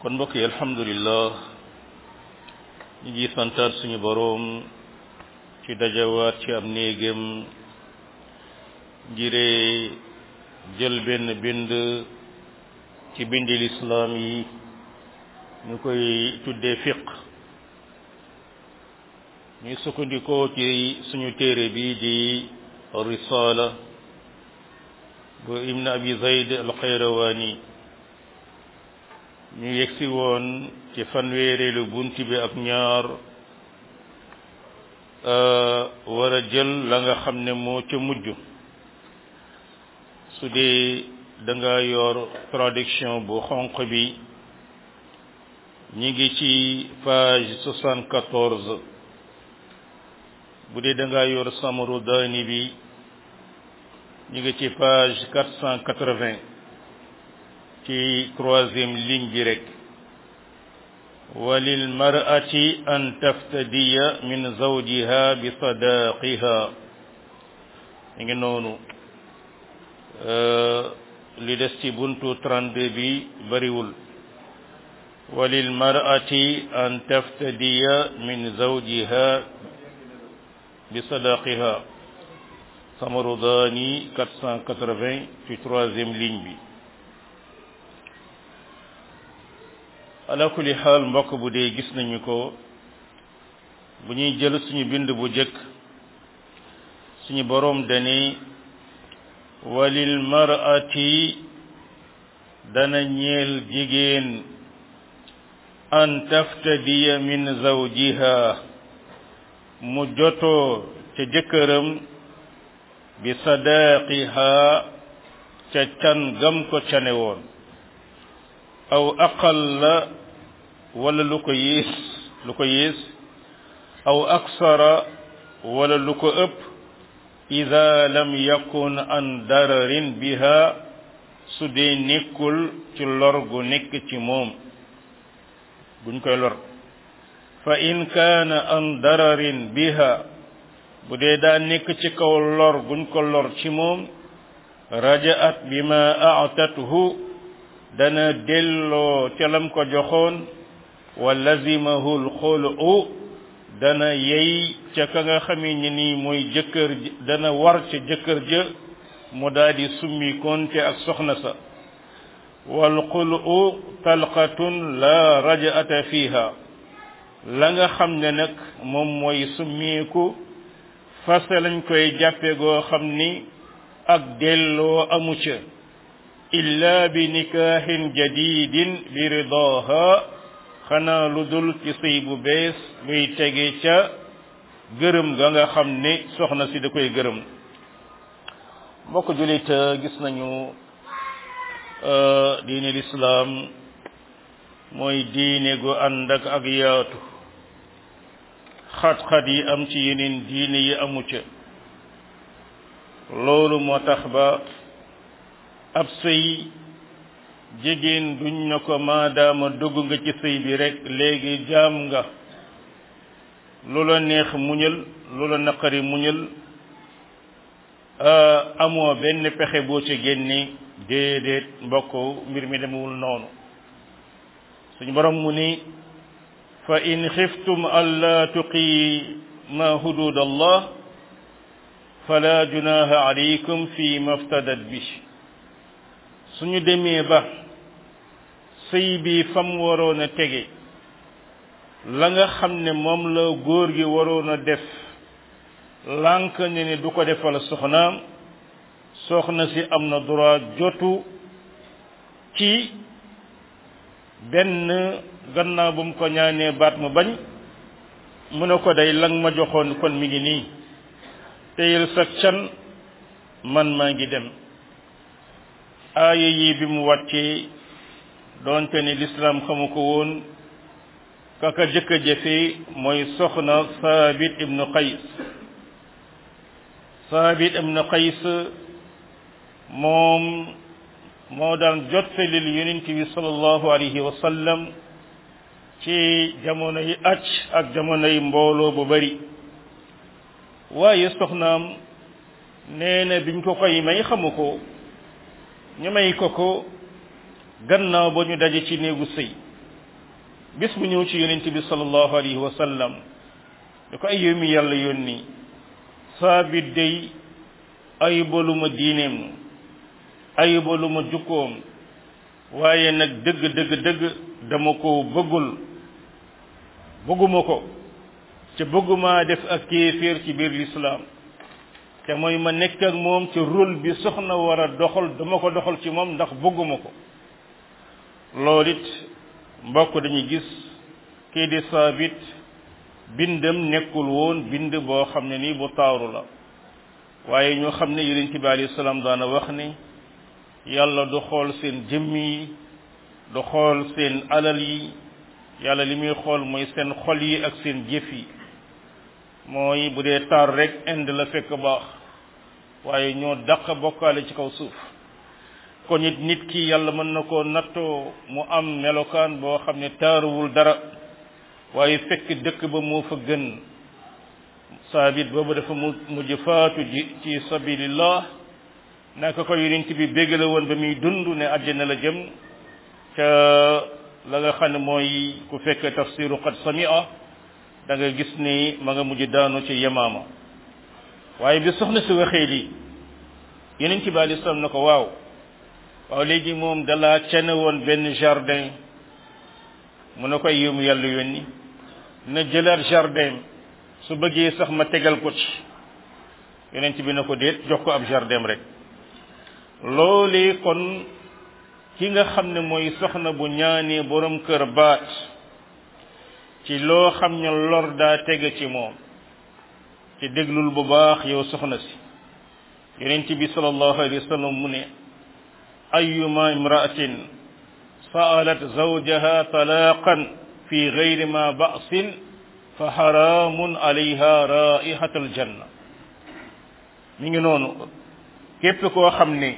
kon mbokk yi alhamdulillah ñu ngi santaat suñu boroom ci dajawaat ci am néegam ngiree jël benn bind ci bindi lislaam yi ñu koy tuddee fiq ñuy sukkandikoo ci suñu téere bi di risala bu ibn abi zayd alxayrawaani ñu yegsi woon ci fanweereelu bunt bi ak ñaar war a jël la nga xam ne moo ca mujj su dee da nga yor traduction bu xonq bi ñi ngi ci page soixante-quatorze bu dee da nga yor samaru daani bi ñu ngi ci page quatre cent quatre-vingts ci troisième ligne bi rek walil mar'ati an taftadiya min zawjiha bi sadaqiha ñu ngi noonu li des ci buntu 32 bi bariwul walil mar'ati an taftadiya min zawjiha bi sadaqiha Samarodani 480 ci troisième ligne bi ala kulli xaal mbokk bu dee gis nañu ko bu ñuy jël suñu bind bu jëkk suñu boroom dani walil mar'ati dana ñeel jigéen an taftadiya min zawjiha mu jotoo ca jëkkëram bi sadaqiha ca can gam ko cane woon aw aqalla wala lu ko yées lu ko yées aw aksara wala lu ko ëpp ida lam yakun an dararin biha su dee nekkul ci lor gu nekk ci moom buñ koy lor fa in kaana an dararin biha bu dee daa nekk ci kaw lor guñ ko lor ci moom rajaat bima a'tathu dana delloo ca lam ko joxoon wa lazimahu alxulu dana yey ca ka nga xamee ni nii mooy jëkkër dana war ca jëkkër ja mu daal di summi konte ak soxna sa wal xulu talqatun la rajaata fiha la nga xam ne nag moom mooy summiku fase lañ koy jàppe goo xam ni ak delloo amu ca illa bi nikaahin jadidin bi ridaha xanaa lu dul ci sëy bu bees luy tege ca gërëm ga nga xam ne soxna si da koy gërëm mbokk julit gis nañu diine lislaam mooy diine gu ànd ak ak yaatu xat-xat yi am ci yeneen diine yi amu ca loolu moo tax ba ab sëy jigéen duñ na ko maadaama dugg nga ci sëy bi rek léegi jaam nga lu la neex muñal lu la naqari muñal amoo benn pexe boo ci génne déedéet mbokk mbir mi demewul noonu suñu borom mu ni fa in xiftum alla tuqima hudud allah fala junaha alaykum fi maftadat bi suñu demee ba sëy bi fam waroon a tege la nga xam ne moom la góor gi waroon a def lànk ne ne du ko defal soxnaam soxna si am na droit jotu ci benn gannaaw bu mu ko ñaanee baat mu bañ mu ne ko day lang ma joxoon kon mi ngi nii teyel sa can man maa ngi dem aaya yi bi mu wàccee doonte ni lislaam xamu ko woon kaka jëkk a jëfe mooy soxna saabit ibnu qays saabit ibnu qays moom moo daan jottalil yonent bi sallallahu alayhi wa sallam ci jamono yi acc ak jamono yi mbooloo bu bari waaye soxnaam nee na biñ ko koy may xamu ko ñu may ko ko gannaaw ba ñu daje ci néegu sëy bis bu ñëw ci yonent bi sallallahu alayhi wa sallam da ko ay yow mi yàlla yónni saabit day ayibaluma diineem ayibaluma jukkoom waaye nag dëgg dëgg dëgg dama ko bëggul bëgguma ko ca bëgguma def ak kéeféer ci biir lislaam te mooy ma nekk ak moom ci rôle bi soxna war a doxal dama ko doxal ci moom ndax bëgguma ko loolu it mbokk dañuy gis kii di saabit bindam nekkul woon bind boo xam ne nii bu taaru la waaye ñoo xam ne yonent bi alayhi salaam daana wax ni yàlla du xool seen jëmm yi du xool seen alal yi yàlla li muy xool mooy seen xol yi ak seen jëf yi mooy bu dee taar rek ind la fekk baax waaye ñoo dàq bokkaale ci kaw suuf kon it nit ki yàlla mën na koo nattoo mu am melokaan boo xam ne taaruwul dara waaye fekk dëkk ba moo fa gën saabit boobu dafa mu mujj faatu ji ci sabilillah naka ko yonent bi béggale woon ba muy dund ne àjjana la jëm ca la nga xam ne mooy ku fekk tafsiru qad samia da nga gis ni ma nga mujj daanu ci yemaama waaye bi soxna si waxee lii yonent bi alei salaam na ko waaw waaw léegi moom dalaa cene woon benn jardin mu ne koy yéemu yàlla yónni na jëlaat jardin su bëggee sax ma tegal ko ci yonent bi na ko déet jox ko ab jardin rek loolee kon ki nga xam ne mooy soxna bu ñaanee borom kër baat ci loo xam ne lor daa tege ci moom ci déglul bu baax yow soxna si yonent bi sallallahu alayhi wa sallam mu ne ayuma imraatin sa'alat zawjaha talaqan fi ghayri ma ba'sin fa haramun alayha raihatul janna mi ngi noonu képp koo xam ne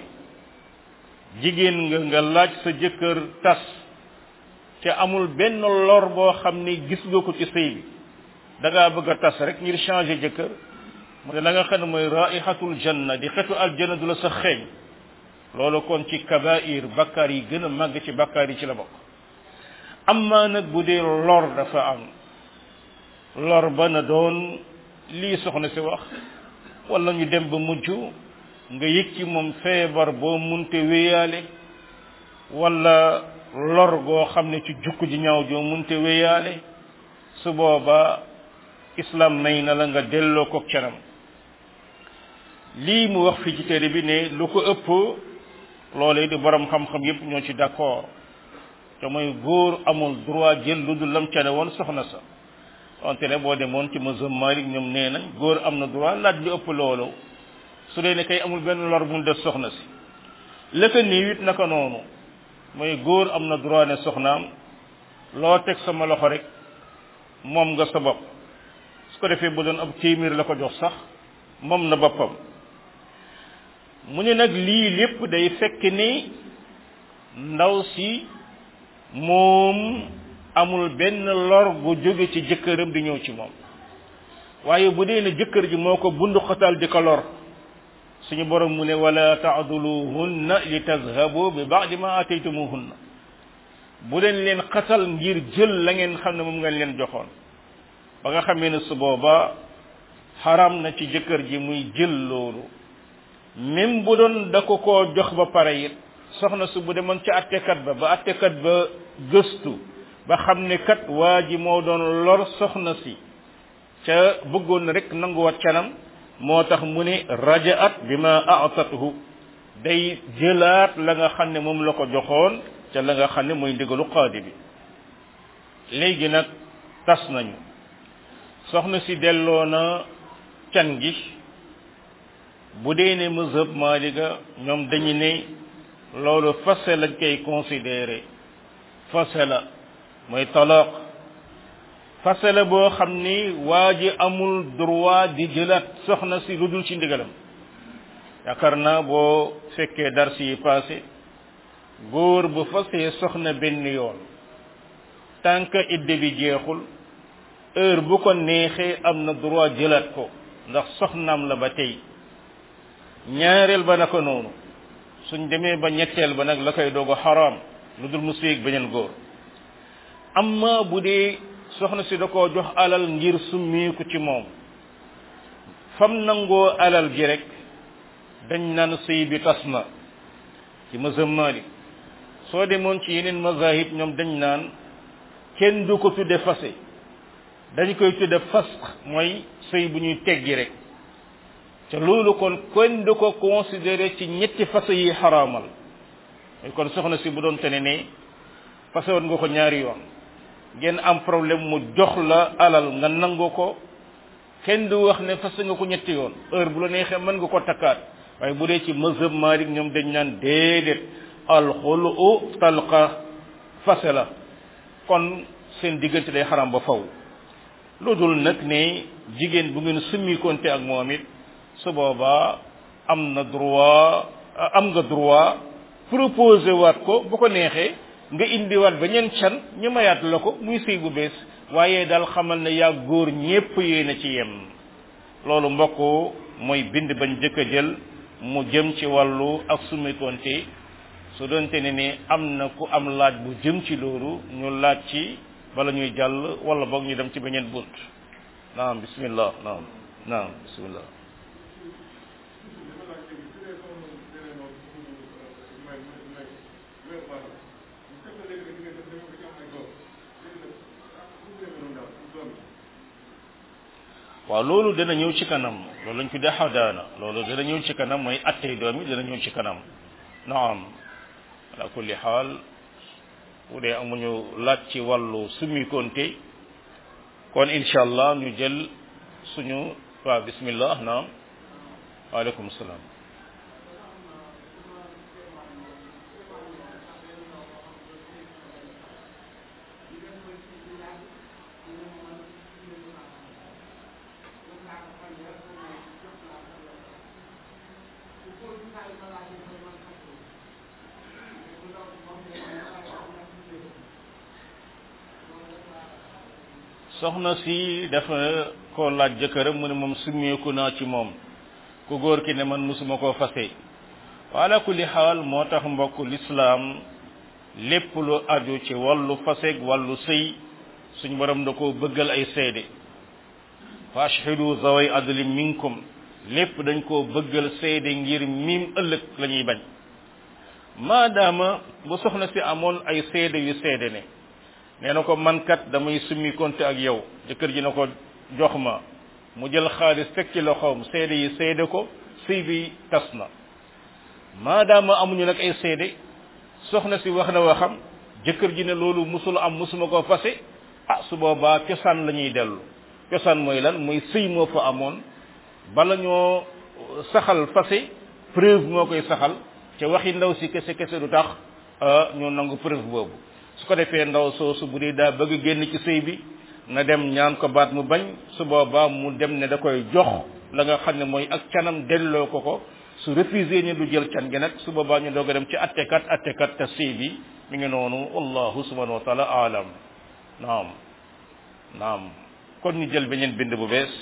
jigéen nga nga laaj sa jëkkër tas te amul benn lor boo xam ne gis nga ko ci sëy bi da ngaa bëgg a tas rek ngir changer jëkkër mu ne la nga xam ne mooy raihatul janna di xetu aljanna du la sa xeeñ loolu kon ci kabair bakkaar yi gën a màgg ci bakkaar yi ci la bokk amma nag bu dee lor dafa am lor ba na doon lii soxna si wax wala ñu dem ba mujj nga yëg ci moom feebar boo munte wéyaale wala lor goo xam ne ci jukk ji ñaaw joo munte wéyaale su booba islam may na la nga delloo ko canam lii mu wax fii ci téere bi ne lu ko ëpp loolee di borom xam-xam yépp ñoo ci d'accord te mooy góor amul droit jël lu dul lam cane woon soxna sa wante ne boo demoon ci mazhab Malik ñoom nee nañ góor am na droit laaj lu ëpp loolu su dee ne kay amul benn lor mu def soxna si lëkka nii it naka noonu mooy góor am na droit ne soxnaam loo teg sama loxo rek moom nga sa bopp su ko defee bu doon ab téeméer la ko jox sax moom na boppam mu ne nag lii lépp day fekk ni ndaw si moom amul benn lor bu jóge ci jëkkëram di ñëw ci moom waaye bu dee ne jëkkër ji moo ko bundu xatal di ko lor suñu borom mu ne wala taaduluhunna li tazhabu bi ba'di ma ataytumuhunna bu leen leen xatal ngir jël la ngeen xam ne moom ngeen leen joxoon ba nga xamee ne su booba xaram na ci jëkkër ji muy jël loolu même bu doon da ko koo jox ba pare it soxna su bu demoon ca attekat ba ba attekat ba gëstu ba xam ne kat waa ji moo doon lor soxna si ca bëggoon rek nanguwaat canam moo tax mu ne rajaat bi ma atathu day jëlaat la nga xam ne moom la ko joxoon ca la nga xam ne mooy ndigalu qaadi bi léegi nag tas nañu soxna si delloo na can gi bu dee ne mazhab maaliga ñoom dañu ne loolu fase lañ koy considéré fase la mooy talaq fase la boo xam ni waa ji amul droit di jëlaat soxna si lu dul ci ndigalam yaakaar naa boo fekkee dars yi passé góor bu fasee soxna benn yoon tant que idde bi jeexul heure bu ko neexee am na droit jëlaat ko ndax soxnaam la ba tey ñaareel ba naka noonu suñ demee ba ñetteel ba nag la koy doog a xaraam lu dul mu séeg beneen góor amma bu dee soxna si da koo jox alal ngir summeeku ci moom fam nangoo alal ji rek dañ naan sëy bi tas na ci mazhab Malik soo demoon ci yeneen mazahib ñoom dañ naan kenn du ko tudde fase dañ koy tudde fasq mooy sëy bu ñuy teggi rek te loolu kon kenn du ko considéré ci ñetti fase yi xaraamal kon soxna si bu doon tene ne fase woon nga ko ñaari yoon ngeen am problème mu jox la alal nga nangu ko kenn du wax ne fase nga ko ñetti yoon heure bu la neexee mën nga ko takkaat waaye bu dee ci mazhab Malik ñoom dañ naan déedéet alxulu talqa fase la kon seen diggante day xaram ba faw lu dul nag ne jigéen bu ngeen summi konte ak moom it su boobaa am na droit am nga droit proposé waat ko bu ko neexee nga indiwaat beneen can ñu mayaat la ko muy sëy bu bees waaye daal xamal ne yaa góor ñépp yéena ci yem loolu mbokk mooy bind bañ jëkk a jël mu jëm ci wàllu ak summi konte su doonte ne ni am na ku am laaj bu jëm ci loolu ñu laaj ci bala ñuy jàll wala boog ñu dem ci beneen bunt naam bismillah naam naam bismillah waaw loolu dana ñëw ci kanam loolu lañ tuddee xadaana loolu dana ñëw ci kanam mooy attey doom yi dana ñëw ci kanam naam ala kulli xaal bu dee amuñu laaj ci wàllu summi konte kon incha allah ñu jël suñu waaw bismillah naam waaleykum salaam soxna si dafa ko laaj jëkkëram mu ne moom summeeku naa ci moom ku góor ki ne man musuma koo fase wala kulli xaal moo tax mbokk lislaam lépp lu aju ci wàllu faseeg wàllu sëy suñ borom da koo bëggal ay seede fa ashhidu zaway adli minkum lépp dañ koo bëggal seede ngir miim ëllëg la ñuy bañ maadaama bu soxna si amoon ay seede yu seede ne nee na ko man kat damay summi konte ak yow jëkkër ji na ko jox ma mu jël xaalis teg ci loxoom seede yi seede ko sëy bi tas na maadaama amuñu nag ay seede soxna si wax na waxam jëkkër ji ne loolu musul am musuma koo fase ah su boobaa cosaan la ñuy dellu cosaan mooy lan mooy sëy moo fa amoon bala ñoo saxal fase preuve moo koy saxal ca waxi ndaw si kese kese du tax ñoo nangu preuve boobu su ko defee ndaw soosu bu dee daa bëgg génn ci sëy bi na dem ñaan ko baat mu bañ su boobaa mu dem ne da koy jox la nga xam ne mooy ak canam delloo ko ko su refusé ni du jël can gi nag su boobaa ñu doog a dem ci attekat attekat te sëy bi mi ngi noonu wallahu subhanahu wa taala alam naam naam kon ñu jël beneen bind bu bees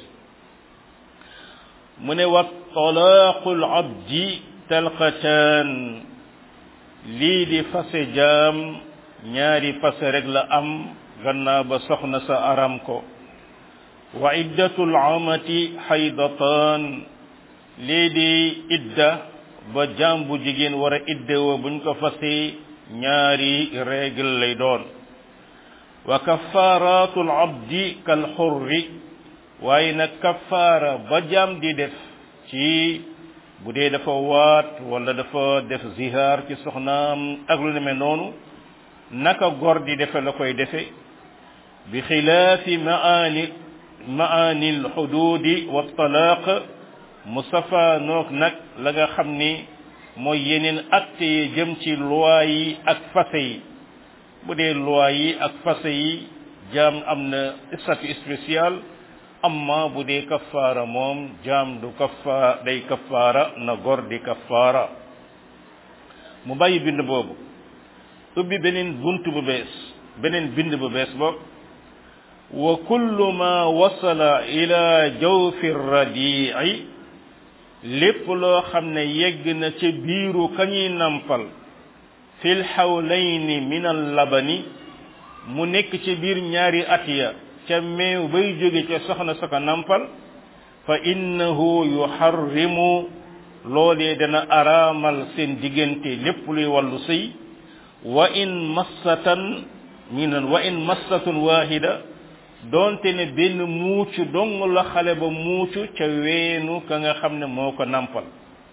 mu ne wa talaaqul abdi talqataan lii di fase jaam ñaari fase rek la am gannaaw ba soxna sa aram ko wa iddatul amati xaydataan lii di idda ba jaam bu jigéen war a iddewo buñ ko fase ñaari règle lay doon wa kaffaratul abdi kal xurri waaye nag kaffaara ba jaam di def ci bu dee dafa waat wala dafa def zihaar ci soxnaam ak lu demee noonu naka gor di defe la koy defe bi xilaafi maani maani alxududi wa talaaq musafa noog nag la nga xam ni mooy yeneen acte yi jëm ci loi yi ak fase yi bu dee loi yi ak fase yi jaam am na statut spécial amma bu dee kafaara moom jaam du kafa day kafaara na gor di kafaara mu bàyyi bind boobu ubbi beneen bunt bu bees beneen bind bu bees boog wa kullu ma wasala ila jawfi radii lépp loo xam ne yegg na ca biiru kañuy nampal fil xawlayni min al labani mu nekk ci biir ñaari at ya ca meew bay jóge ca soxna sa ko nampal fa innahu yuharrimu loolee dana araamal seen diggante lépp luy wàllu sëy wa in massatan minan wa in massatun wahida doonte ne benn muucu dong la xale ba muucu ca weenu ka nga xam ne moo ko nampal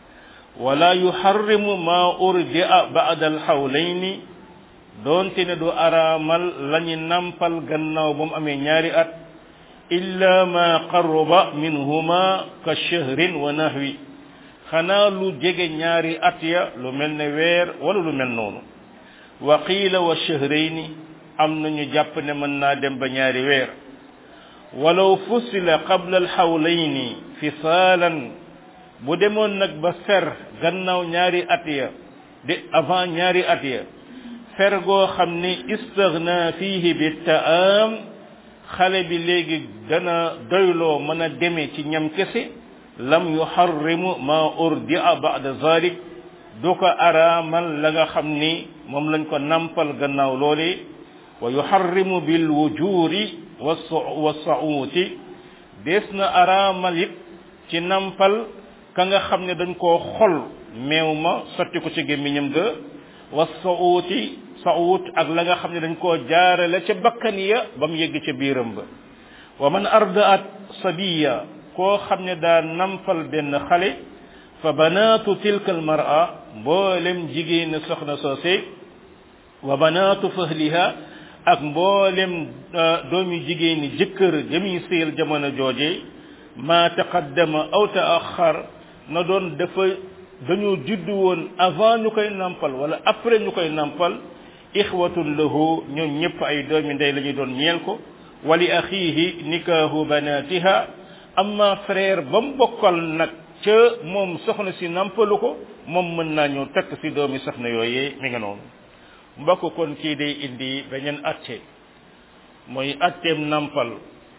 wala yuharrimu ma urdia ba'da alxawlayni doonte ne du araamal lañu nampal gannaaw ba mu amee ñaari at illa ma qarruba minhuma ka shahrin wa nahwi xanaa lu jege ñaari at ya lu mel ne weer wala lu mel noonu wa qiila wa shahrayni am nañu jàpp ne mën naa dem ba ñaari weer walaw fusila qabla alxawlayni fisaalan bu demoon nag ba fer gannaaw ñaari at ya de avant ñaari at ya fer goo xam ni istaghna fihi bi taam xale bi léegi dana doyloo mën a deme ci ñam kese lam yuharrimu ma urdia ba'da zalik du ko araamal la nga xam ni moom lañ ko nampal gannaaw loole wa yuharrimu bil wujuri wa sauuti des na araamal it ci nampal ka nga xam ne dañ koo xol meew ma sotti ko ci gémmiñam ga wa sauuti sauut ak la nga xam ne dañ koo jaarale ca bakkan ya ba mu yegg ca biiram ba wa man ardaat sabiya koo xam ne daa nampal benn xale fa banaatu tilka al mar'a mboolem jigéen soxna soose wa banaatu fahliha ak mboolem doomi jigéen ñi jëkkër jëmi séel jamono jooje ma taqaddama aw taaxar na doon dafa dañoo juddu woon avant ñu koy nampal wala après ñu koy nampal ixwatun lahu ñoom ñëpp ay doomi ndey la ñu doon ñeel ko wali axiihi nikaahu banatiha amma frère ba mu bokkal nag ca moom soxna si nampalu ko moom mën naa ñëw takk si doomi soxna yooyee mi nga noonu mbokk kon kii day indi beneen atte mooy atteem nampal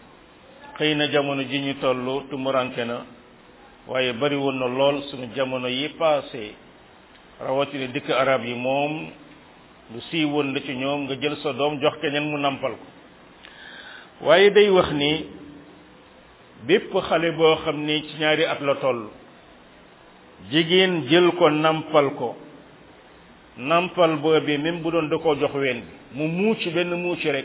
xëy na jamono ji ñu toll tumuranke na waaye bari woon na lool suñu jamono yi passé rawatina dëkk arab yi moom lu sii woon la ci ñoom nga jël sa doom jox keneen mu nampal ko waaye day wax ni bépp xale boo xam ni ci ñaari at la toll jigéen jël ko nampal ko nampal boobee même bu doon da koo jox ween bi mu muuc benn muuc rek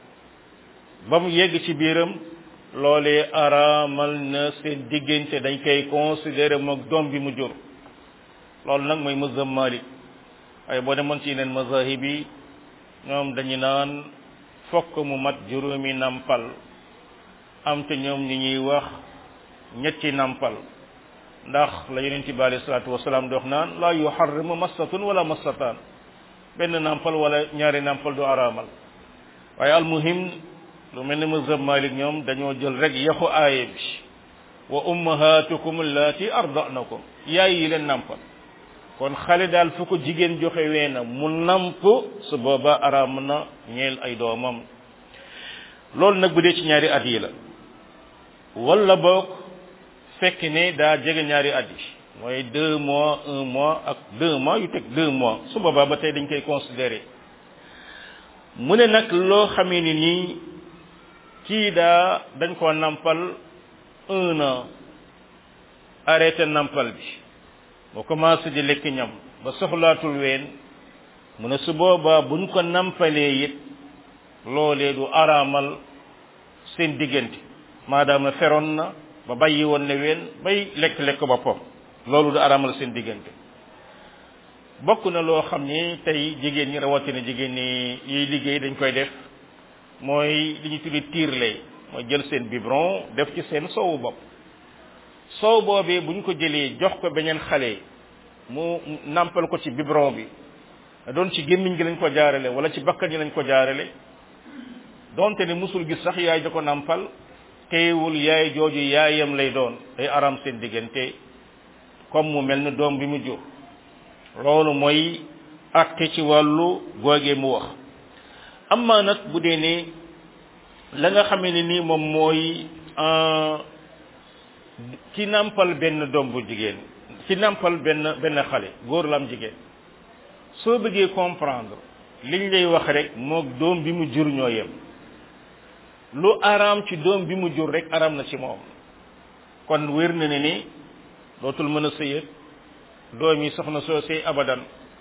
ba mu yegg ci biiram loolee araamal na seen diggante dañ koy considéré moog doom bi mu jur loolu nag mooy mazhab Malik waaye boo demoon ci yeneen mazahib yi ñoom dañu naan fokk mu mat juróomi nampal am te ñoom ñi ñuy wax ñetti nampal ndax la yonent bi alayhi salaatu wasalaam dox naan la yuharrimu massatun wala massataan benn nampal wala ñaari nampal du araamal waaye almuhim lu mel ni mazhab Malik ñoom dañoo jël rek yaxu aaye bi wa ummahatukum allati arda'nakum yaay yi leen nampal kon xale daal fu ko jigéen joxe weena mu namp su booba araam na ñeel ay doomam loolu nag bu dee ci ñaari at yi la wala boog fekk ne daa jege ñaari at yi mooy deux mois un mois ak deux mois yu teg deux mois su boobaa ba tey dañ koy considérer mu ne nag loo xamee ni nii kii daa dañ koo nampal un an arrêté nampal bi boo commencé di lekk ñam ba soxlaatul ween mu ne su boobaa buñ ko nampalee it loolee du araamal seen diggante maadaama feroon na ba bàyyi woon ne ween bay lekk-lekk boppam loolu du araamal seen diggante bokk na loo xam ni tey jigéen ñi rawatina jigéen ñi yiy liggéey dañ koy def mooy li ñu tuddi tiirle mooy jël seen biberon def ci seen soowu bopp soow boobee bu ñu ko jëlee jox ko beneen xale mu nampal ko ci biberon bi doon ci gémmiñ gi lañ ko jaarale wala ci bakkan yi lañ ko jaarale donte ne musul gis sax yaay da ko nampal teewul yaay jooju yaayam lay doon day aram seen diggante comme mu mel ni doom bi mu jur loolu mooy atte ci wàllu googee mu wax amma nag bu dee ne la nga xamee ne nii moom mooy ci nampal benn doom bu jigéen ci nampal benn benn xale góor la am jigéen soo bëggee comprendre liñ lay wax rek moog doom bi mu jur ñoo yem lu araam ci doom bi mu jur rek araam na ci moom kon wér na ne ni dootul mën a sëyat doom yi soxna soo sëy abadan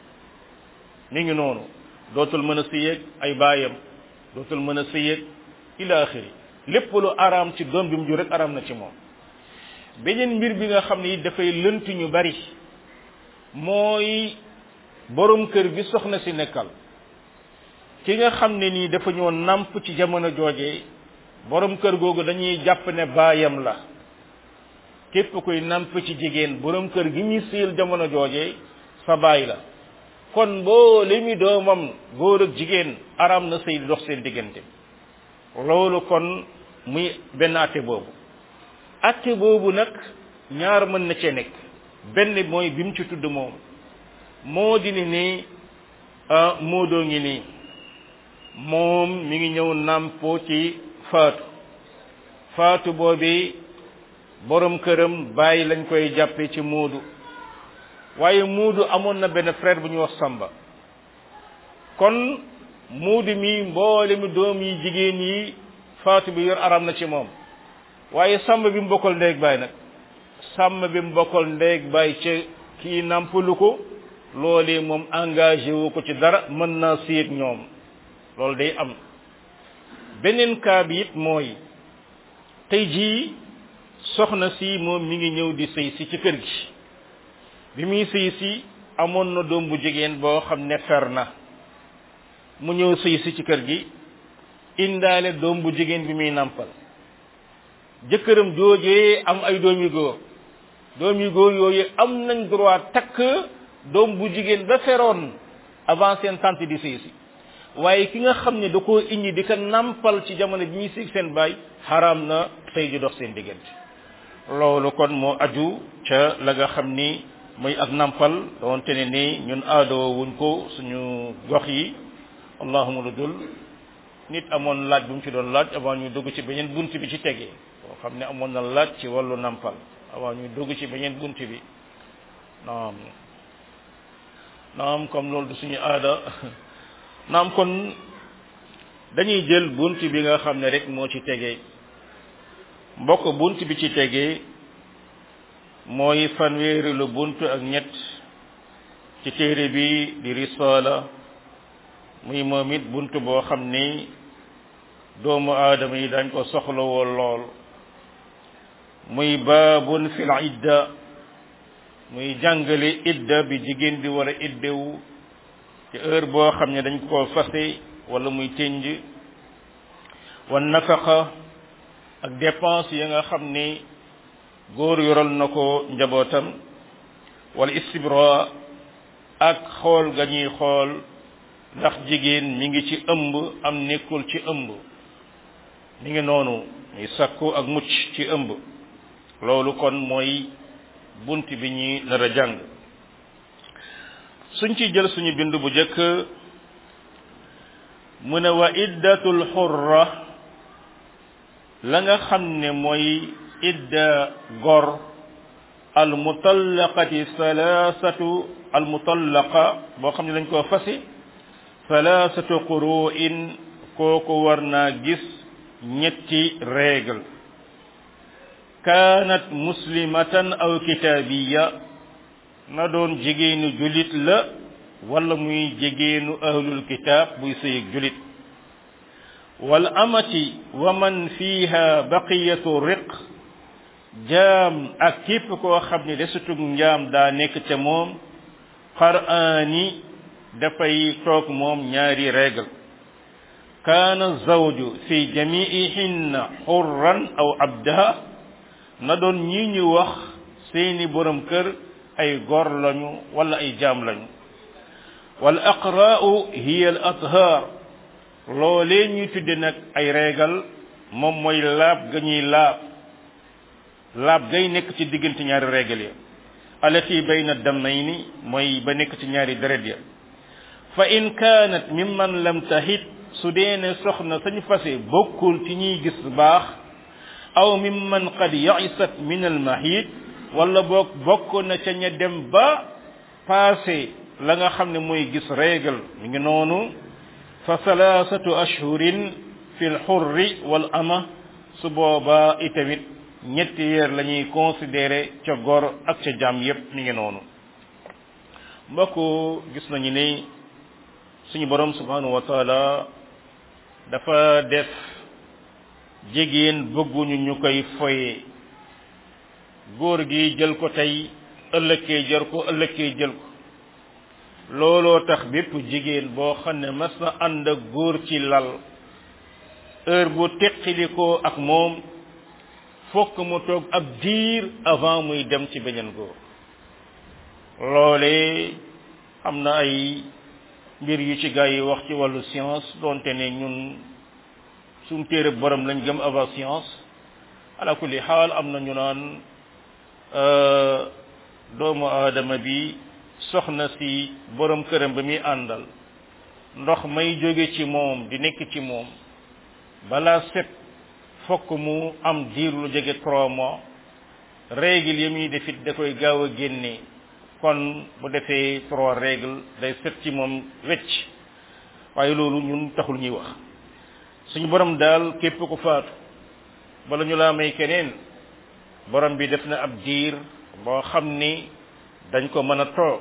mi ngi noonu dootul mën a sëyeeg ay baayam dootul mën a sëyeeg ila axiri lépp lu araam ci doom bi mu jur rek araam na ci moom beneen mbir bi nga xam ne dafay lënt ñu bari mooy borom kër bi soxna si nekkal ki nga xam ne nii dafa ñoo nàmp ci jamono jooje borom kër googu dañuy jàpp ne baayam la képp kuy nàmp ci jigéen borom kër gi ñuy siil jamono jooje sa baay la kon boo li mi doomam góor ak jigéen araam na sëy di dox seen diggante loolu kon muy benn atte boobu atte boobu nag ñaar mën na cee nekk benn mooy bi mu ci tudd moom moo di ni nii moo doo ngi nii moom mi ngi ñëw nàmpoo ci faatu faatu boobi borom këram bàyyi lañ koy jàppe ci muudu waaye muudu amoon na benn frère bu ñuy wax samba kon muudu mi mboole mi doom yi jigéen yi faatu bi yor aram na ci moom waaye samba bi mu bokkal ndeeg baay nag samba bi mu bokkal ndeeg baay ca kii nàmpalu ko loolee moom engagé wu ko ci dara mën naa séet ñoom loolu day am beneen cas bi it mooy tey jii soxna si moom mi ngi ñëw di sëy si ci kër gi bi muy sëy si amoon na doom bu jigéen boo xam ne fer na mu ñëw sëy si ci kër gi indaale doom bu jigéen bi muy nàmpal jëkkëram joojee am ay doom yu góor doom yu góor yooyu am nañ droit takk doom bu jigéen ba feroon avant seen tante di sëy si waaye ki nga xam ne da koo indi di ko nàmpal ci jamono bi ñuy sëy seen baay xaraam na sëy ji dox seen diggante loolu kon moo aju ca la nga xam ni muy ak nàmpal doonte ne ni ñun aadoo wuñ ko suñu gox yi allahuma lu dul nit amoon laaj bu mu ci doon laaj avant ñu dugg ci beneen bunt bi ci tegee boo xam ne amoon na laaj ci wàllu nàmpal avant ñu dugg ci beneen bunt bi naam naam comme loolu du suñu aada naam kon dañuy jël bunt bi nga xam ne rek moo ci tegee mbokk bunt bi ci tegee mooy fanweeri lu bunt ak ñett ci téere bi di risaala muy moom it bunt boo xam ni doomu aadama yi dañ ko soxlawoo lool muy baabun fil idda muy jàngale idda bi jigéen di war a iddewu ci heure boo xam ne dañ koo fase wala muy tënj wa nafaqa ak dépense yi nga xam ni góor yoral na ko njabootam wala istibra ak xool ga ñuy xool ndax jigéen mi ngi ci ëmb am nekkul ci ëmb mi ngi noonu muy sakku ak mucc ci ëmb loolu kon mooy bunt bi ñuy nar a jàng suñ ci jël suñu bind bu jëkk mu ne wa iddatul xurra la nga xam ne mooy idda gor al mutallaqati salaasatu al mutallaqa boo xam ne dañ koo fasi salaasatu quru'in kooku war naa gis ñetti règle kaanat muslimatan aw kitaabiya na doon jigéenu julit la wala muy jigéenu ahlul kitaab buy sëyeg julit wal amati wa man fiha baqiyatu riq jaam ak képp koo xam ne desutug njaam daa nekk ca moom qaraani dafay toog moom ñaari règle kaana zawju fi jamiihinna xurran aw abdaha na doon ñi ñu wax seeni borom kër ay gor lañu wala ay jaam lañu wal aqraa'u hiya al athar loolee ñuy tudde nag ay reegal moom mooy laab ga ñuy laab laab gay nekk ci diggante ñaari reegal ya alati bayna dammayni mooy ba nekk ci ñaari deret ya fa in kaanat mimman lam tahit su dee ne soxna sañ fase bokkul ci ñuy gis baax aw mimman qad yaisat min al mahid wala boog bokk na ca ña dem ba passé la nga xam ne mooy gis régal mi ngi noonu fa salaasatu ashhurin fi lxurri wal ama su boobaa itamit ñetti weer la ñuy considéré ca gor ak ca jaam yépp mi ngi noonu mbokk gis nañu ni suñu borom subhanahu wa taala dafa def jigéen bëgguñu ñu koy foye góor gi jël ko tey ëllëgee jël ko ëllëgee jël ko looloo tax bépp jigéen boo xam ne mas na ànd ak góor ci lal heure bu teqilikoo ak moom fokk mu toog ab diir avant muy dem ci beneen góor loole am na ay mbir yu ci gaa yi wax ci wàllu science donte ne ñun suñ téere borom lañ gëm avant science ala kulli xaal am na ñu naan doomu aadama bi soxna si borom këram ba muy àndal ndox may jóge ci moom di nekk ci moom balaa set fokk mu am diir lu jege trois mois règle yi muy defit da koy gaaw a génne kon bu defee trois règle day set ci moom wecc waaye loolu ñun taxul ñuy wax suñu borom daal képp ku faatu bala ñu laa may keneen borom bi def na ab diir boo xam ni dañ ko mën a toog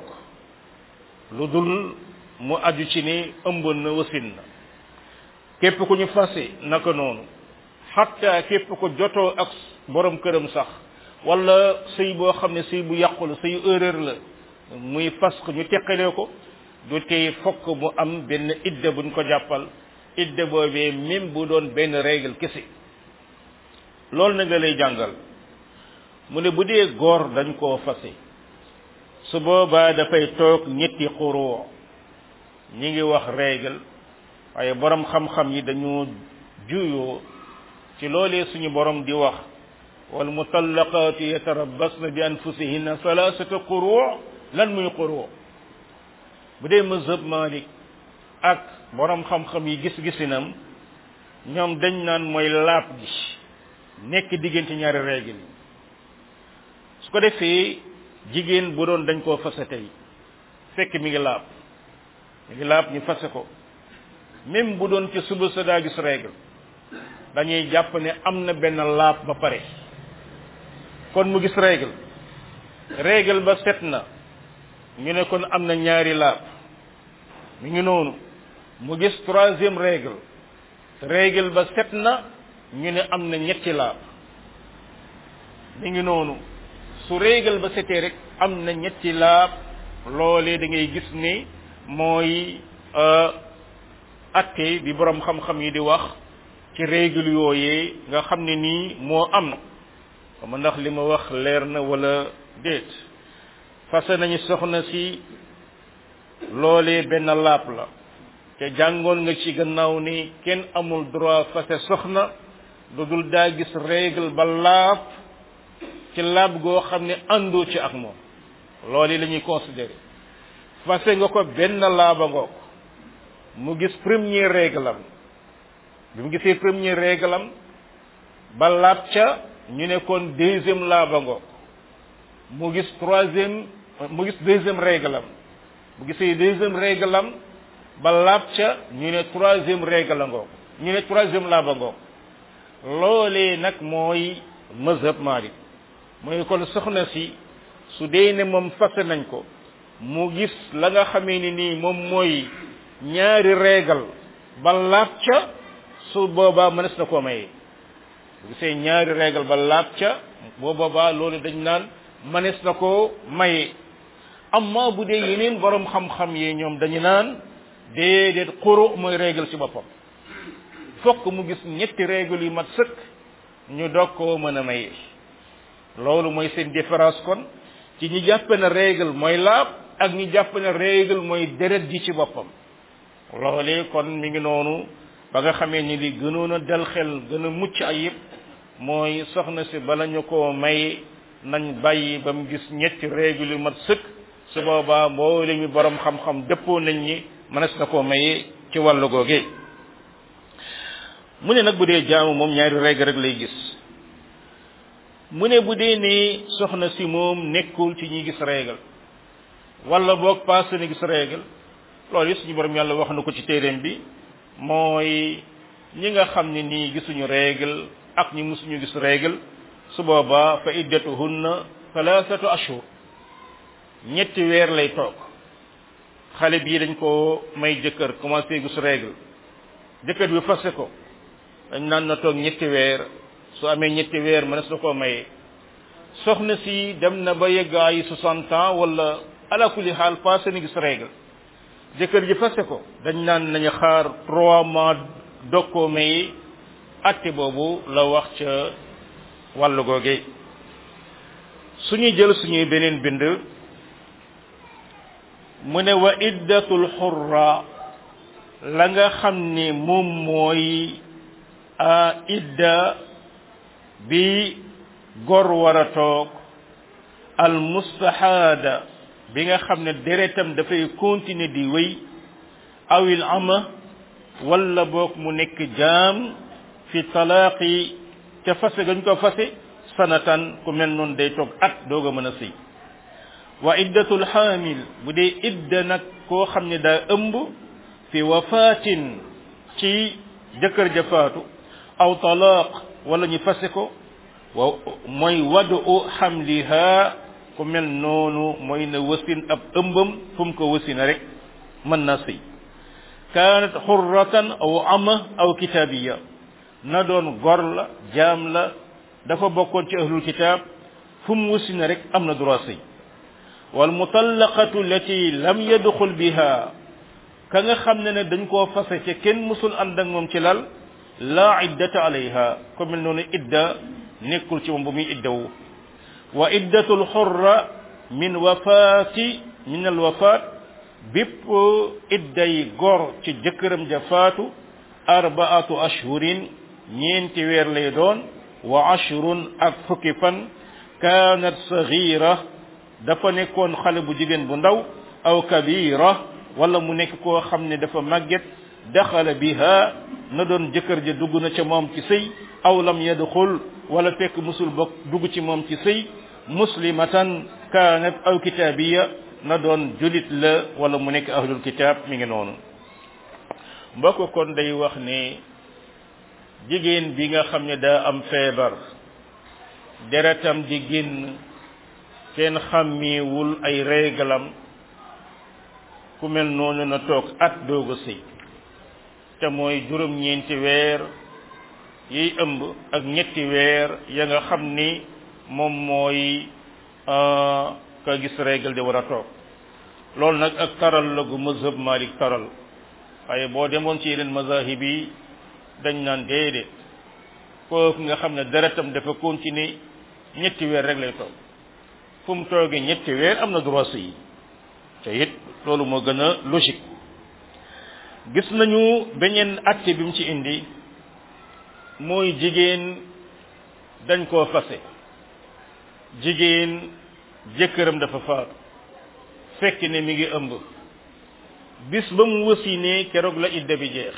lu dul mu aju ci ni ëmb na wasin na képp ku ñu fase naka noonu xatta képp ku jotoo ak borom këram sax wala sëy boo xam ne sëy bu yàqu la sëy erreur la muy fas ko ñu teqalee ko du tey fokk mu am benn idda buñ ko jàppal idda boobee même bu doon benn règle kese loolu na nga lay jàngal mu ne bu dee góor dañ koo fase su boobaa dafay toog ñetti xuroo ñi ngi wax règle waaye borom xam-xam yi dañu juyoo ci loolee suñu borom di wax wal mutallaqaatu yatarabbasna bi anfusihinna salaasata quruu lan muy quruu bu dee mazhab Malik ak borom xam-xam yi gis-gisinam ñoom dañ naan mooy laab gi nekk diggante ñaari règle yi su ko defee jigéen bu doon dañ koo fase tey fekk mi ngi laab mi ngi laab ñu fase ko même bu doon ci suba sa daa gis règle dañuy jàpp ne am na benn laab ba pare kon mu gis règle règle ba set na ñu ne kon am na ñaari laab mi ngi noonu mu gis troisième règle règle ba set na ñu ne am na ñetti laab mi ngi noonu su règle ba setee rek am na ñetti laab loolee da ngay gis ni mooy atte bi borom xam-xam yi di wax ci règle yooyee nga xam ne nii moo am xam ndax li ma wax leer na wala déet fase nañu soxna si loolee benn laab la te jàngoon nga ci gannaaw ni kenn amul droit fase soxna lu dul daa gis règle ba laab ci laab goo xam ne àndoo ci ak moom loolu la ñuy considéré fase nga ko benn laaba ngoog mu gis premier règle am bi mu gisee premier règle am ba laab ca ñu ne kon deuxième laaba ngoog mu gis troisième mu gis deuxième règle am bu gisee deuxième règle am ba laab ca ñu ne troisième règle la ngoog ñu ne troisième laaba ngoog loolee nag mooy mazhab Malik mooy kon soxna si su dee ne moom fase nañ ko mu gis la nga xamee ni nii moom mooy ñaari règle ba laab ca su boobaa mënees na koo maye bu gisee ñaari règle ba laab ca boo boobaa loolu dañ naan mënees na koo maye amma bu dee yeneen borom xam-xam yi ñoom dañu naan déedéet xuru mooy règle ci boppam fokk mu gis ñetti règle yu mat sëkk ñu doog koo mën a maye loolu mooy seen différence kon ci ñi jàpp ne règle mooy laab ak ñi jàpp ne règle mooy deret ji ci boppam loolee kon mi ngi noonu ba nga xamee ni li gënoon a dal xel gën a mucc ayib mooy soxna si bala ñu koo may nañ bàyyi ba mu gis ñetti règle yu mat sëkk su boobaa mboole mi borom xam-xam dëppoo nañ ñi mënees na koo maye ci wàllu googee mu ne nag bu dee jaamu moom ñaari règle rek lay gis mu ne bu dee ne soxna si moom nekkul ci ñi gis règle wala boog passé na gis règle loolu it suñu borom yàlla wax na ko ci téeréem bi mooy ñi nga xam ne nii gisuñu règle ak ñi musuñu gis règle su boobaa fa iddatuhunna thalathatu ashhur ñetti weer lay toog xale bii dañ ko may jëkkër commencé gis règle jëkkër bi fase ko dañ naan na toog ñetti weer su amee ñetti weer mënees na koo maye soxna si dem na ba yegg ay soixante ans wala ala kulli xaal passé ni gis règle jëkkër ji fase ko dañ naan nañu xaar trois mois dog koo maye atte boobu la wax ca wàllu googe suñuy jël suñuy beneen bind mu ne wa iddatul xurra la nga xam ni moom mooy a idda bi gor war a toog al mustahaada bi nga xam ne deretam dafay continuer di wéy awil ama wala boog mu nekk jaam fi talaaqi ca fase gañ ko fase sanatan ku mel noonu day toog at doog a mën a sëy wa iddatul xaamil bu dee idda nag koo xam ne daa ëmb fi wafaatin ci jëkkër ja faatu aw talaaq wala ñu fase ko wa mooy wadu xamliha ku mel noonu mooy na wasin ab ëmbam fu mu ko wasina rek mën na sëy kaanat xurratan aw ama aw kitaabiya na doon gor la jaam la dafa bokkoon ci ahlul kitaab fu mu wasina rek am na droit sëy wal mutallaqatu lati lam yadxul biha ka nga xam ne ne dañ koo fase ca kenn musul ànd ak moom ci lal laa iddata alayha ko mel noonu idda nekkul ci moom bu muy iddawu wa iddatul xurra min wafaati min al wafaat bépp idday gor ci jëkkëram ja faatu arbaatu ashhurin ñeenti weer lay doon wa ashrun ak fukki fan kaanat sagira dafa nekkoon xale bu jigéen bu ndaw aw kabira wala mu nekk koo xam ne dafa màgget daxala biha na doon jëkkër ja dugg na ca moom ci sëy aw lam yadxul wala fekk musul bokk dugg ci moom ci sëy muslimatan kaanat aw kitaabiya na doon julit la wala mu nekk ahlul kitaab mi ngi noonu mbokk kon day wax ne jigéen bi nga xam ne daa am feebar deretam di génn kenn xàmmiwul ay réglam ku mel noonu na toog at doog a sëy te mooy juróom-ñeenti weer yiy ëmb ak ñetti weer ya nga xam ni moom mooy ka gis régle di war a toog loolu nag ak taral la gu mazhab malik taral waaye boo demoon ci yeneen mazahib yi dañ naan déedéet kooku nga xam ne deretam dafa continuer ñetti weer rek lay toog fu mu toogee ñetti weer am na droit sëy te it loolu moo gën a logique gis nañu beneen acte bi mu ci indi mooy jigéen dañ koo fase jigéen jëkkëram dafa faatu fekk ne mi ngi ëmb bis ba mu wasinee keroog la idda bi jeex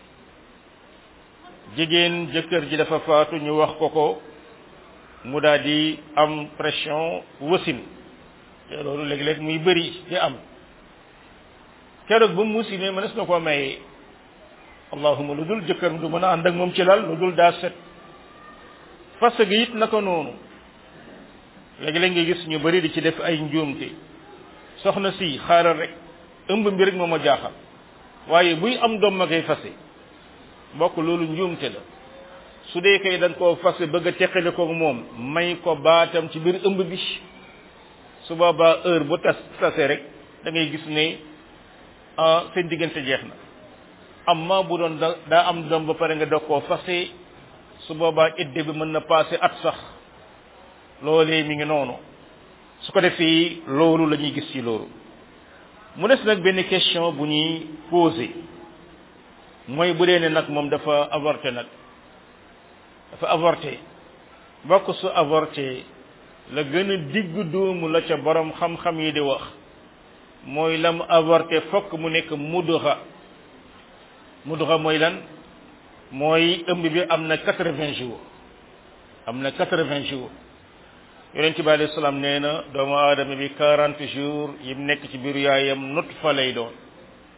jigéen jëkkër ji dafa faatu ñu wax ko ko mu daal di am pression wasin te loolu léeg-léeg muy bëri di am keroog ba mu wasinee mënees na koo mayee allahuma lu dul jëkkër du mën a ànd ak moom ci lal lu dul daa set fas gi it naka noonu léegi-léeg nga gis ñu bari di ci def ay njuumte soxna si xaaral rek ëmb bi rek moo ma jaaxal waaye buy am doom ma koy fase mbokk loolu njuumte la su dee kay dañ koo fase bëgg a teqale ko moom may ko baatam ci biir ëmb bi su boobaa heure bu tas tase rek da ngay gis ne ah seen diggante jeex na amma bu doon da daa am doom ba pare nga dog koo fase su boobaa idde bi mën na passé at sax loolee mi ngi noonu su ko defee loolu la ñuy gis ci loolu mu des nag benn question bu ñuy posé mooy bu dee ne nag moom dafa avorté nag dafa avorté bokk su avorté la gën a digg doomu la ca borom xam-xam yi di wax mooy la mu avorté fokk mu nekk mudra mudra mooy lan mooy ëmb bi am na quatre-vingts jours am na quatre-vingts jours yonent bi alayhi salaam nee na doomu aadama bi quarante jours yim nekk ci biiru yaayam nut fa lay doon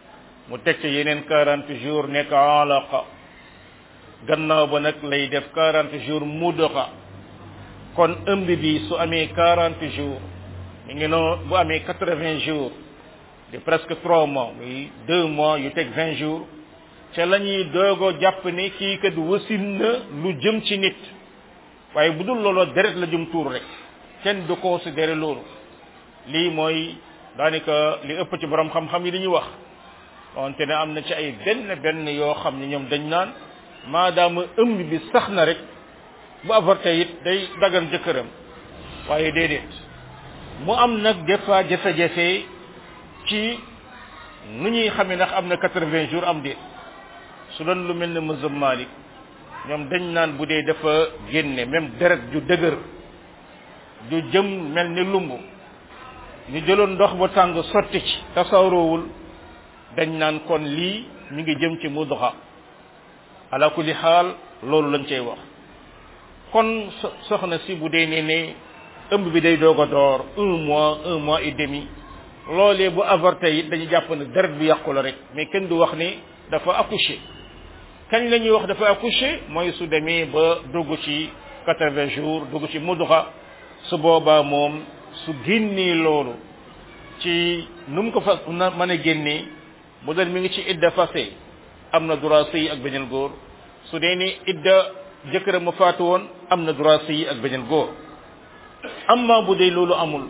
mu teg ca yeneen quarante jours nekk alaqa gannaaw ba nag lay def quarante jours mudoxa kon ëmb bi su amee quarante jours mi ngi noonu bu amee quatre vingt jours de presque trois mois muy deux mois yu teg vingt jours ca la ñuy doogo jàpp ne kii kat wasin na lu jëm ci nit waaye bu dul looloo deret la jëm tuur rek kenn du considéré loolu lii mooy daanaka li ëpp ci borom xam-xam yi li ñuy wax wante ne am na ci ay benn benn yoo xam ne ñoom dañ naan maadaama ëmb bi sax na rek bu avorté it day dagan jëkkëram waaye déedéet mu am nag des fois jafe-jafe ci nu ñuy xamee ndax am na quatre-vingts jours am déet su doon lu mel ne mazhab Malik ñoom dañ naan bu dee dafa génne même deret ju dëgër ju jëm mel ni lumb ñu jëloon ndox bu tàng sotti ci tasawroowul dañ naan kon lii mi ngi jëm ci mudxa ala kulli xaal loolu lañ cay wax kon soxna si bu dee nee ne ëmb bi day doog a door un mois un mois et demi loolee bu avorté it dañu jàpp ne deret bi yàqu la rek mais kenn du wax ni dafa accouché kañ la ñuy wax dafa accouché mooy su demee ba dugg ci quatre-vingts jours dugg ci mudxa su boobaa moom su génnee loolu ci nu mu ko fa na mën a génnee bu doon mi ngi ci idda fase am na droit sëy ak beneen góor su dee ni idda jëkkëram ma faatu woon am na droit sëy ak beneen góor amma bu dee loolu amul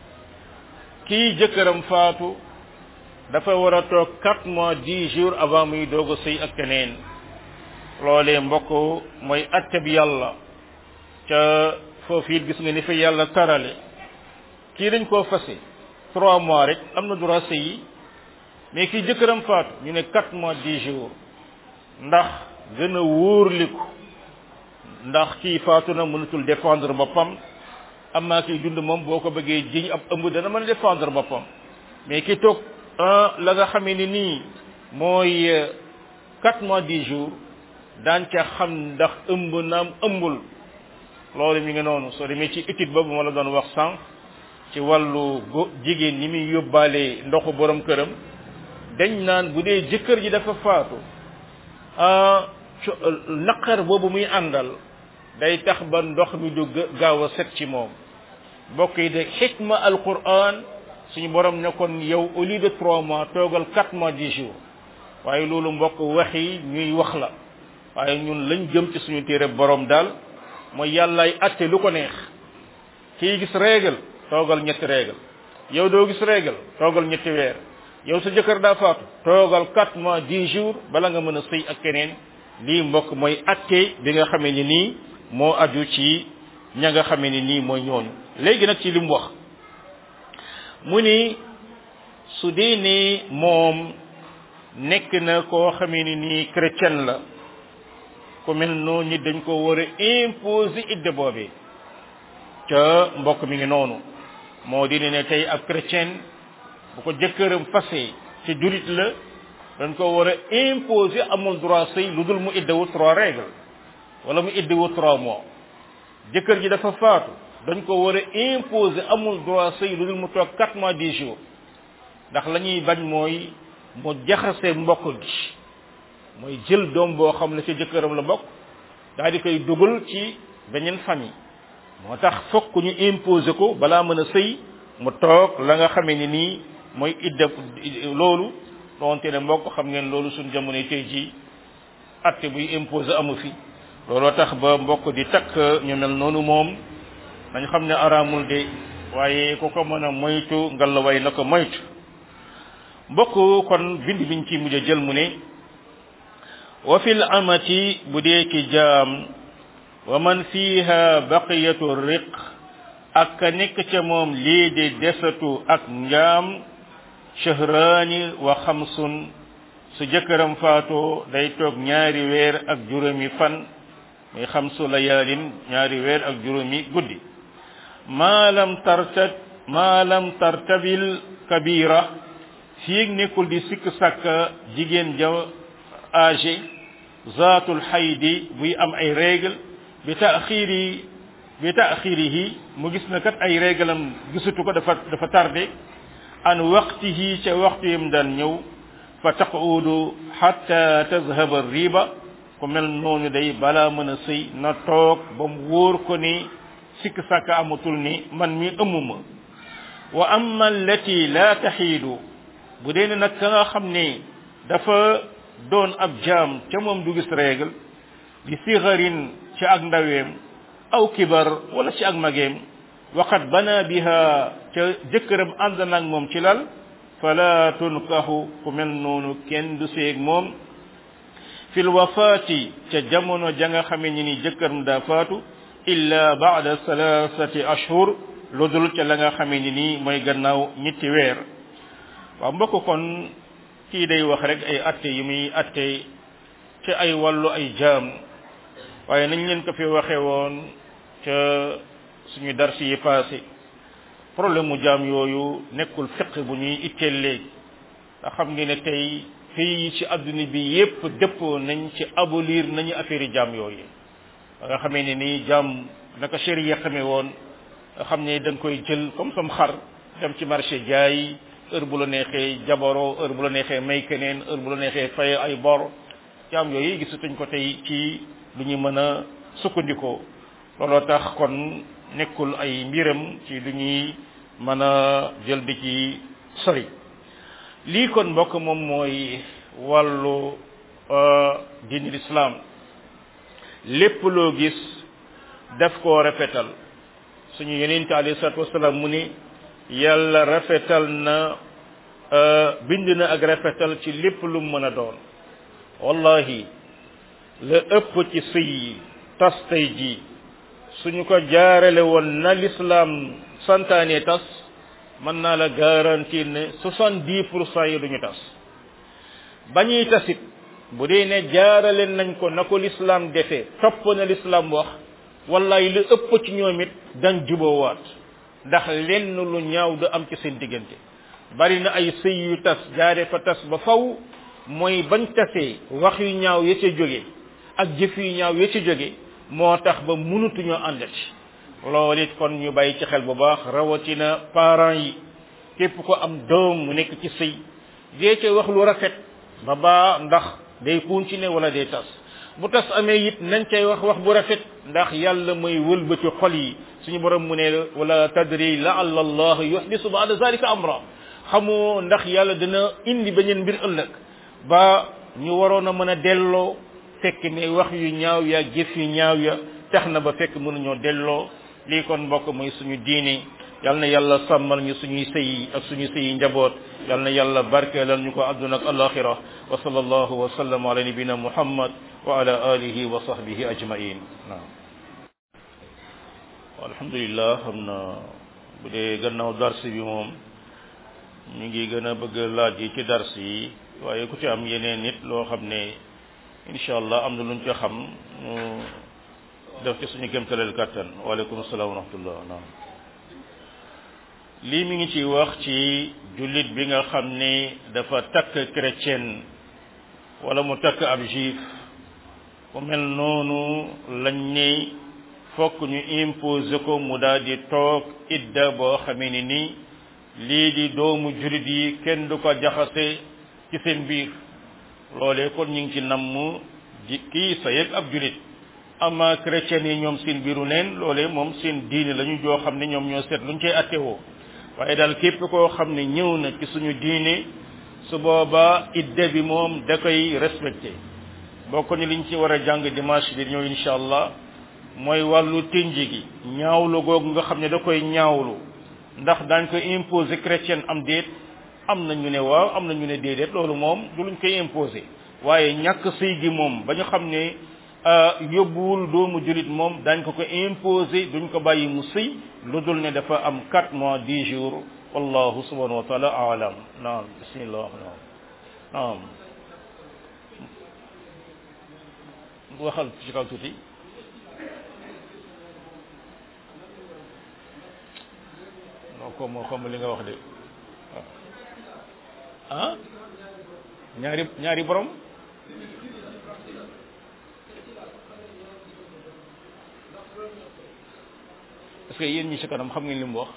kii jëkkëram faatu dafa war a toog quatre mois dix jours avant muy doog a sëy ak keneen loolee mbokk mooy atte bi yàlla ca foofu it gis nga ni fa yàlla tarale kii dañ koo fase trois mois rek am na droit sëy yi mais kii jëkkëram faatu ñu ne quatre mois dix jours ndax gën a wóorliku ndax kii faatu na mënatul défendre boppam amaa kiy dund moom boo ko bëggee jiñ ab ëmb dana mën a défendre boppam mais ki toog la nga xamee ni nii mooy quatre mois dix jours daan ca xam ndax ëmb naam ëmbul loolu mi ngi noonu soo demee ci étude boobu ma la doon wax sànq ci wàllu go jigéen ñi muy yóbbaale ndoxu borom këram dañ naan bu dee jëkkër ji dafa faatu naqar boobu muy àndal day tax ba ndox mi du gaaw a set ci moom mbokk yi de xikma alquran suñu borom ne kon yow au lieu de trois mois toogal quatre mois dix jours waaye loolu mbokk wax yi ñuy wax la waaye ñun lañ jëm ci suñu téere borom daal mooy yàllaay atte lu ko neex kii gis règle toogal ñetti règle yow doo gis règle toogal ñetti weer yow sa jëkkër daa faatu toogal quatre mois dix jours bala nga mën a sëy ak keneen lii mbokk mooy atte bi nga xamee ni nii moo aju ci ña nga xamee ni nii mooy ñooñu léegi nag ci li mu wax mu ni su dee ni moom nekk na koo xamee ni nii chrétien la ku mel noonu ñi dañ ko war a imposer idde boobee ca mbokk mi ngi noonu moo di ne tey ab chrétien bu ko jëkkëram fase ci jurit la dañ ko war a imposer amul droit sëy lu dul mu iddewu trois règles wala mu iddewu trois mois jëkkër ji dafa faatu dañ ko war a imposer amul droit sëy lu dul mu toog quatre mois dix jours ndax la ñuy bañ mooy mu jaxase mbokk gi mooy jël doom boo xam ne ci jëkkëram la bokk daal di koy dugal ci beneen famille moo tax fokk ñu imposer ko balaa mën a sëy mu toog la nga xamee ni nii mooy idda loolu doonte ne mbokk xam ngeen loolu suñ jamono tey ji atte buy imposer amu fi looloo tax ba mbokk di takk ñu mel noonu moom dañ xam ne araamul de waaye ku ko mën a moytu ngallaway na ko moytu mbokk kon bind biñ ci mujj a jël mu ne wa fil amati bu dee ki jaam wa man fiha baqiyatu riq ak ka nekk ca moom lii di desatu ak njaam shahraani wa xamsun su jëkkëram faatoo day toog ñaari weer ak juróomi fan muy xamsu layaalin ñaari weer ak juróomi guddi maalam tartat maalam tartabil kabira fii nekkul di sikk sàkka jigéen ja âgé zaatul xaydi buy am ay règle bi taaxiri bi taaxirihi mu gis na kat ay réglam gisutu ko dafa dafa tardé an waqtihi ca waxtu yam daan ñëw fa taquudu xatta tazhaba riba ku mel noonu day balaa mën a sëy na toog ba mu wóor ko ni sikk sàkk amatul ni man mi ëmmuma wa amma allati la taxiidu bu dee ne nag ka nga xam ne dafa doon ab jaam ca moom du gis règle di sigarin ci ak ndaweem aw kibar wala ci ak mageem waqad bana biha ca jëkkëram ànd nag moom ci lal fala tunkahu ku mel noonu kenn du seeg moom fil wafaati ca jamono ja nga xamee ni ni jëkkëram daa faatu illa baada salasati ashhur lu dul ca la nga xamee ni nii mooy gannaaw ñetti weer waaw mbokk kon kii day wax rek ay atte yi muy atte ci ay wàllu ay jaam waaye nañ leen ko fi waxe woon ca suñu darsi yi passé problème mu jaam yooyu nekkul fiq bu ñuy itteel léegi nga xam ngeen ne tey fii ci adduna bi yépp dëppoo nañ ci abolir nañu affaire yi jaam yooyu nga xamee ne nii jaam naka sharia xamee woon nga xam ne da nga koy jël comme sam xar dem ci marché jaay heure bu la neexee jaboro heure bu la neexee may keneen heure bu la neexee fay ay bor jaam yooyu gisatuñ ko tey ci lu ñu mën a sukkandikoo looloo tax kon nekkul ay mbiram ci lu ñuy mën a jël di ci sori lii kon mbokk moom mooy wàllu diini lislaam lépp loo gis def koo rafetal suñu yonente alayhi salatu wasalaam mu ni yàlla rafetal na bind na ak rafetal ci lépp lu mën a doon wallahi la ëpp ci sëy yi tas tey ji suñu ko jaarale woon na lislaam santaane tas mën naa la garantir ne soixante dix pour cent yi duñu tas bañuy tasit bu dee ne jaarale nañ ko na ko lislaam defee topp na lislaam wax wallahi lu ëpp ci ñoom it dañ juboowaat ndax lenn lu ñaaw du am ci seen diggante bari na ay sëy yu tas jaare fa tas ba faw mooy bañ tasee wax yu ñaaw ya ca jóge ak jëf yu ñaaw ya ca jóge moo tax ba mënutuñoo àndati loolu it kon ñu bàyyi ci xel bu baax rawatina parents yi képp ko am doom mu nekk ci sëy dee ca wax lu rafet ba baa ndax day continuer wala day tas bu tas amee it nañ cay wax wax bu rafet ndax yàlla mooy wëlbati xol yi suñu borom mu ne wala tadri laalla allah yuhdisu ba'da zalika amra xamoo ndax yàlla dina indi beneen mbir ëllëg ba ñu waroon a mën a delloo fekk ne wax yu ñaaw ya jëf yu ñaaw ya tax na ba fekk mënuñoo delloo lii kon mbokk mooy suñu diine yal na yàlla sàmmal ñu suñuy sëy ak suñu sëyi njaboot yal na yàlla barkeelal ñu ko àdduna ak alaxira wa sallallahu wa sallam ala nabina muhammad wa ala alihi wa sahbihi ajmain naam alhamdulillah xam na bu dee gannaaw dars bi moom ñu ngi gën a bëgg laaj yi ci dars yi waaye ku ci am yeneen nit loo xam ne incha allah am na luñ ca xam ñu def ci suñu kémtaleel kàttan waaleykum salaam wa rahmatullah naam lii mi ngi ci wax ci jullit bi nga xam ne dafa takk chrétien wala mu takk ab juif ku mel noonu lañ ne fokk ñu imposé ko mu daal di toog idda boo xamee ni nii lii di doomu jullit yi kenn du ko jaxase ci seen biir loolee kon ñu ngi ci namm ji kii sa yëg ab jullit ama chrétien yi ñoom seen biiru neen loolee moom seen diine lañu joo xam ne ñoom ñoo seet luñ cay attewoo waaye daal képp koo xam ne ñëw na ci suñu diine su boobaa idda bi moom da koy respecté bokk ni liñ ci war a jàng dimanche bi ñëw incha allah mooy wàllu tinji gi ñaawlu googu nga xam ne da koy ñaawlu ndax daañ koy imposer chrétien am déet am na ñu ne waaw am na ñu ne déedéet loolu moom du luñ koy imposer waaye ñàkk sëy gi moom ba ñu xam ne yóbbuwul doomu julit moom dañ ko ko imposer duñ ko bàyyi mu sëy lu dul ne dafa am 4 mois 10 jours wallahu subhanahu wa taala alam naam bismillah naam naam waxal ci kaw tuuti non ko moo xam li nga wax de ah ñaari ñaari borom est-ce que yéen ñi ci kanam xam ngeen li mu wax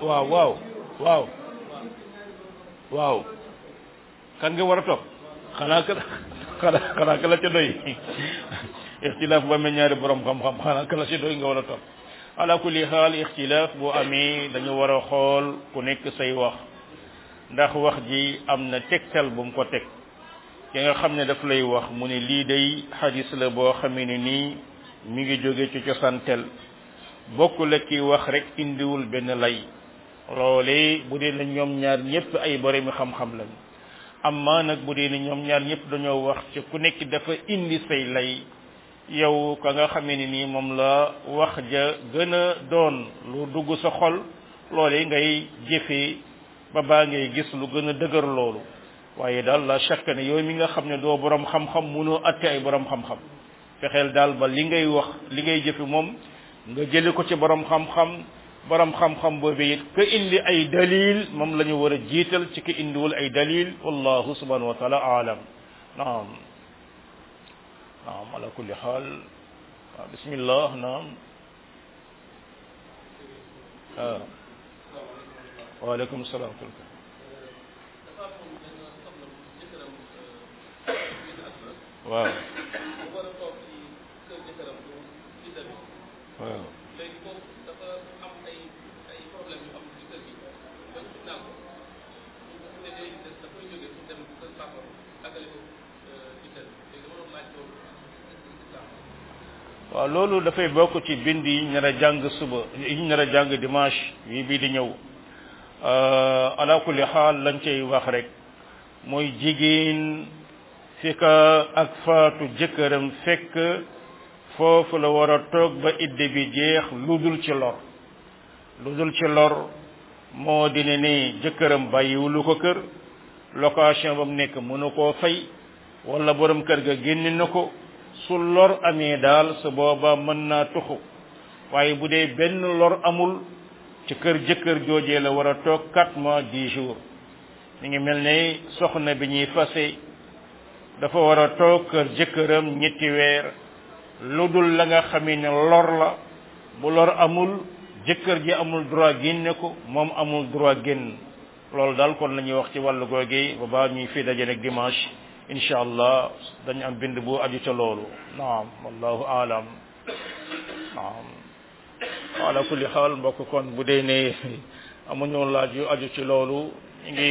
waaw waaw waaw waaw kan nga war a topp xanaa ka xanaa xanaa ka la ca doy ixtilaaf bu amee ñaari borom xam-xam xanaa ka la ca doy nga war a topp ala kulli xaal ixtilaaf bu amee dañu war a xool ku nekk say wax ndax wax ji am na tegtal bu mu ko teg ki nga xam ne daf lay wax mu ne lii day xadis la boo xamee ne nii mi ngi jóge ci cosantel bokk la ki wax rek indiwul benn lay loolee bu dee na ñoom ñaar ñëpp ay boromi xam-xam lañ amma nag bu dee ni ñoom ñaar ñëpp dañoo wax ci ku nekk dafa indi say lay yow ka nga xamee ni nii moom la wax ja gën a doon lu dugg sa xol loolee ngay jëfee ba baa ngay gis lu gën a dëgër loolu waaye daal la chaque ne yow mi nga xam ne doo borom xam-xam munoo atte ay borom xam-xam fexeel daal ba li ngay wax li ngay jëfe moom nga jële ko ci borom xam-xam borom xam-xam boobu it ka indi ay dalil moom la ñu war a jiital ci ka indiwul ay dalil wallahu subhanahu wa taala aalam naam naam ala kulli xaal waaw bismillah naam waaw waaleykum salaam waaw waaw léegi boobu dafa am ay ay problème yu am ci kër gi ba ci naa ko ñu ne day des dafay jóge pour dem kër papa àggale ko ci kër léegi dama doon laaj loolu waaw loolu dafay bokk ci bind yi ñu nar a jàng suba yi ñu nar a jàng dimanche yi bii di ñëw ala kulli xaal lañ cay wax rek mooy jigéen fi ka ak faatu jëkkëram fekk foofu la war a toog ba idde bi jeex lu dul ci lor lu dul ci lor moo di ne ni jëkkëram bàyyiwulu ko kër location ba mu nekk mënu koo fay wala borom kër ga génne na ko su lor amee daal su booba mën naa tuxu waaye bu dee benn lor amul ci kër jëkkër joojee la war a toog quatre mois dix jours mi ngi mel ne soxna bi ñuy fase dafa war a toog kër jëkkëram ñetti weer lu dul la nga xamee ne lor la bu lor amul jëkkër ji amul droit génne ko moom amul droit génn loolu daal kon la ñuy wax ci wàllu googe ba baa ñuy fi daje nag dimanche incha allah dañu am bind bu aju ca loolu naam wallahu aalam naam ala kulli xaal mbokk kon bu dee ne amuñu laaj yu aju ci loolu ñu ngi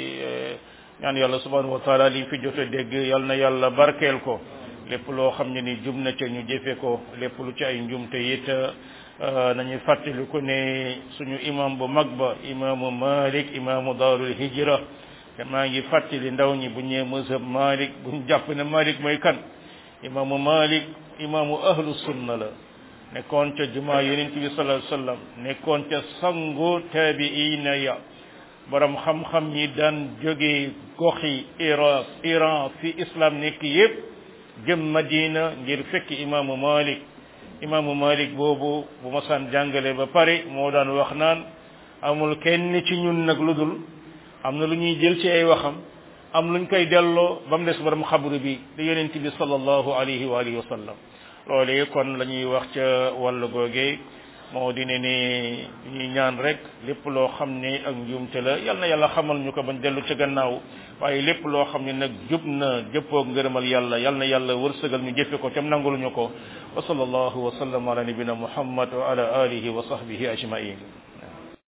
ñaan yàlla subhanahu wa taala li fi jot a dégg yal na yàlla barkeel ko lépp loo xam ne ni jum na ca ñu jëfe ko lépp lu ci ay njumte it nañu fàttali ko ne suñu imam bu mag ba imaamu malik imaamu daarul hijra te maa ngi fàttali ndaw ñi bu ñëwee mazhab malik buñ jàpp ne malik mooy kan imaamu malik imaamu ahlu sunna la nekkoon ca jumaa yonent bi sallallahu alayhi wasallam nekkoon ca sangu tabiina ya borom xam-xam ñi daan jóge goxi iraq iran fi islam nekk yépp jëm madina ngir fekk imaamu malik imaamu malik boobu bu ma saan jàngale ba pare moo daan wax naan amul kenn ci ñun nag lu dul am na lu ñuy jël ci ay waxam am luñ koy delloo ba mu des borom xabru bi di yonent bi sallallahu alayhi wa alihi wa sallam loolee kon la ñuy wax ca wàllu googe moo di ne ni ñuy ñaan rek lépp loo xam ne ak njuumte la yal na yàlla xamal ñu ko bañ dellu ca gannaaw waaye lépp loo xam ne nag jub na jëppoog ngërëmal yàlla yal na yàlla wërsëgal ñu jëfe ko tam nangul ñu ko wa sallallahu wa sallam ala nabina muhammad wa ala alihi wa sahbihi ajmain